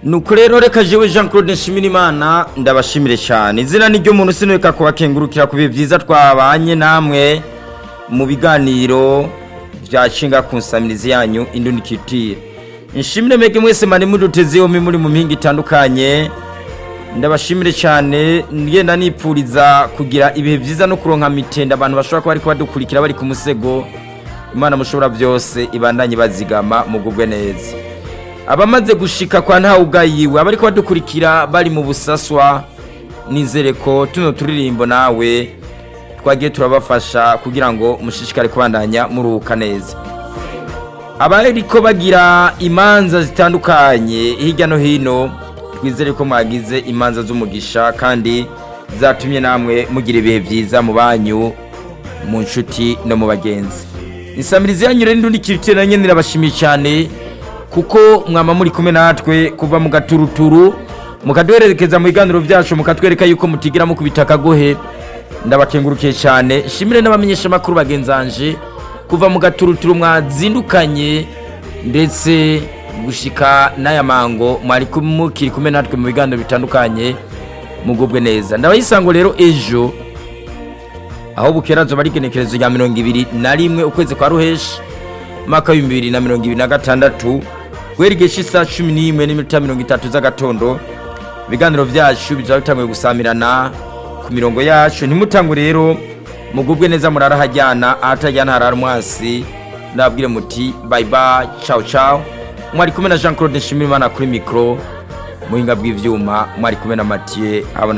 nuko rero reka jewe jean claude nshimirimana ndabashimire cyane izina ni ryo muntu sinureka kubakengurukira ku bihe byiza twabanye namwe mu biganiro bya nshinga ku nsamirizi yanyu indunikitire nshimire mege mwese mari muduteze yombi muri mu mihinga itandukanye ndabashimire cyane ngenda nipfuriza kugira ibihe byiza no kuronka mitenda abantu bashobora kuba ariko badukurikira bari ku musego imana mushobora byose ibandanye bazigama mugubwe neza abamaze gushika kwa ntawe ugayiwe abariko badukurikira bari mu busaswa nizere ko tuno turirimbo nawe twagiye turabafasha kugira ngo mushishikare kubandanya muruhuka neza abariko bagira imanza zitandukanye hirya no hino twizere ko mwagize imanza z'umugisha kandi zatumye namwe mugira ibihe byiza mu banyu mu nshuti no mu bagenzi insamirizi yanyu rero ndundi kirite na nyene irabashimiye cyane kuko mwama muri kumwe natwe kuva mu gaturuturu mukaduhererekeza mu biganiro byacu mukatwereka yuko mutigira mukubita akagohe ndabakengurukiye cyane shimire n'abamenyesha makuru bagenzanje kuva mu gaturuturu mwazindukanye ndetse gushika n'aya mango mwari mukiri kumwe natwe mu biganiro bitandukanye mugubwe neza ndabayisango rero ejo aho bukera zoba ari igenekerezo rya mirongo ibiri na rimwe ukwezi kwa ruheshi mwaka w'ibihumbi bibiri na mirongo ibiri na gatandatu guhera igihe cy'isaha cumi n'imwe n'iminota mirongo itatu z'agatondo ibiganiro byacu bizaba bitanguye gusamirana ku mirongo yacu ntimutangwe rero mugubwe neza murarahajyana ahatajyana harara umwasi ndababwire muti bayi bayi cawu cawu mwari kumwe na jean claude nshimirimana kuri mikoro muhinga bw'ibyuma mwari kumwe na matiye habona